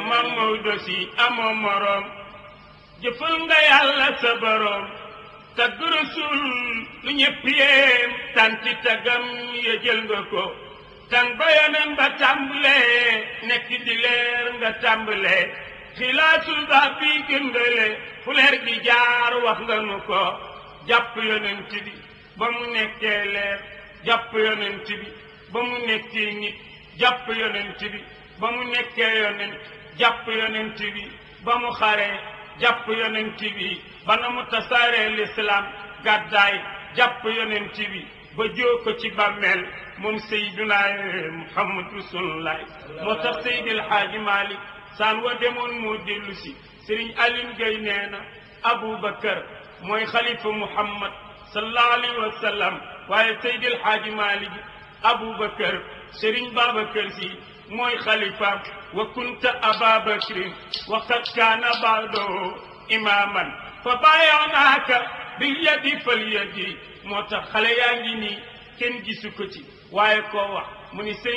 mam Maodo si amoo moroom jëfal nga yàlla sa boroom tagg rasul lu ñëpp yéem tanti tagam ya jël nga ko tàng ba yonen ba tàmbalee nekk di leer nga tàmbalee xilaasul ba bi gëndale fu leer gi jaar wax nga nu ko jàpp yonent bi ba mu nekkee leer jàpp yonent bi ba mu nekkee nit jàpp yonent bi ba mu nekkee yonent jàpp yonent bi ba mu xaree jàpp yonent bi ba na mu tasaaree lislaam gàddaay jàpp yonent bi ba joo ko ci bàmmeel moom Seydina Muhammad Rasulullah moo tax Seydil Haaji Malik saan wa demoon moo dellu si Sëriñ Aline Gueye nee na Aboubacar mooy xalifa Muhammad sallallahu alayhi wa sallam waaye Seydil Haaji Malik Aboubacar Sëriñ Babacar si mooy xalifa wa kunta aba bakrin wa qad kaana baado imaaman fa baayaanaaka bil yadi fal yadi moo tax xale yaa ngi nii kenn gisu ko ci waaye koo wax mu ni sëñ